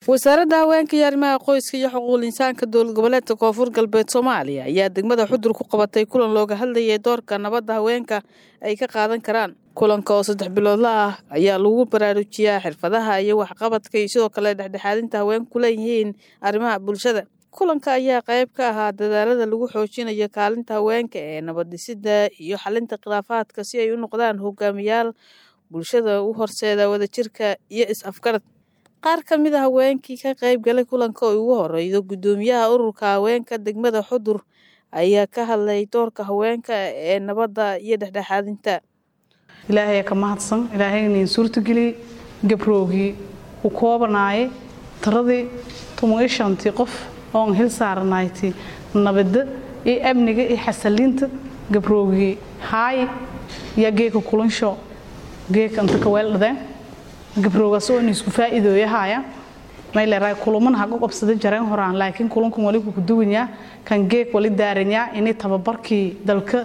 wasaaradda haweenka iyo arrimaha qoyska iyo xuquuqul insaanka dowlad goboleedka koonfur galbeed soomaaliya ayaa degmada xudur ku qabatay kulan looga hadlayay doorka nabadda haweenka ay ka qaadan karaan kulanka oo saddex biloodla ah ayaa lagu baraarujiyaa xirfadaha iyo waxqabadka iyo sidoo kale dhexdhexaadinta haweenku leeyihiin arrimaha bulshada kulanka ayaa qayb ka ahaa dadaalada lagu xoojinayo kaalinta haweenka ee nabaddhisida iyo xalinta khilaafaadka si ay u noqdaan hogaamiyaal bulshada u horseeda wadajirka iyo is-afgarad qaar ka mid a haweenkii ka qayb galay kulanka oo ugu horeydo guddoomiyaha ururka haweenka degmada xudur ayaa ka hadlay doorka haweenka ee nabadda iyo dhexdhexaadinta ilaahay ka mahadsan ilaahaynin suurtageliyey gabroogii u koobanaayay taradii tuman iyo shantii qof oon hil saaranayti nabadda iyo amniga iyo xasaliinta gabroogii haay yaa geeka kulansho geeka inta kaweeldhadeen gabroogaas oo isku faa'iidooyahaya mayleeray kuluman haga qabsada jareen horaan laakiin kulankan wali ku duwanyaa kan geek wali daaranyaa inay tababarkii dalka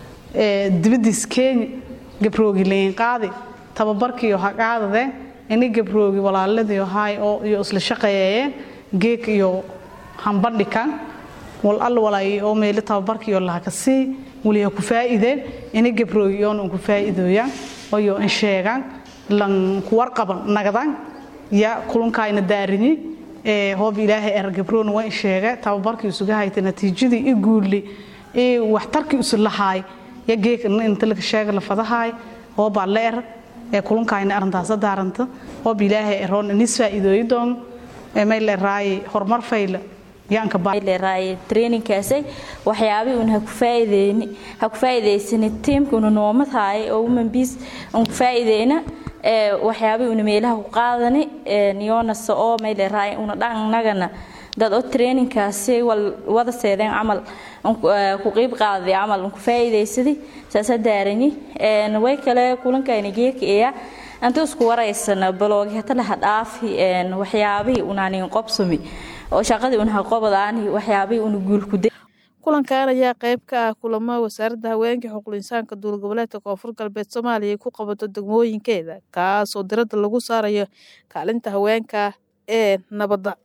dibadiis Kenya gabroogi leen qaadi tababarkii oo haqaadade inay gabroogi walaaladii oo hay oo iyo isla shaqeeyeen geek iyo hambadhikan wal al walay oo meel tababarkii oo laha kasi wali ku faa'iideen inay gabroogi oo ku faa'iidooyaan oo iyo in sheegan lan ku warqaban nagadan ya kulankayna daarini ee hoob ilaahay er gabroon waa sheega tababarkii isuga haytay natiijadii i guuli ee waxtarkii isu lahaay ya geek inta laga sheega la fadahay hoob leer ee kulankayna arintaas daaranta hoob ilaahay eroon nis faa'iidooyi doon ee may leeray horumar fayla yaanka baa leeray trainingkaasay waxyaabii un ha ku faa'iideeyni ha ku faa'iideysani teamka una noomad haay oo women peace un ku faa'iideyna waxyaabay una meelaha ku qaadani niyoonase oo mayleeraay una dhannagana dad oo trainingkaasi wada seedeen camal ku qiib qaaday camal ku faa'iidaysadi saasa daarani way kale kulankayna geeka eya anta isku waraysana baloogi hata laha dhaafi waxyaabihii unaanin qobsami oo shaqadii una qobadaani waxyaabihii una guulkuday kulankan ayaa qayb ka ah kulamo wasaaradda haweenka xuquuqul insaanka dowlad goboleedka koonfur galbeed soomaaliya ay ku qabato degmooyinkeeda kaas oo diradda lagu saarayo kaalinta haweenka ee nabadda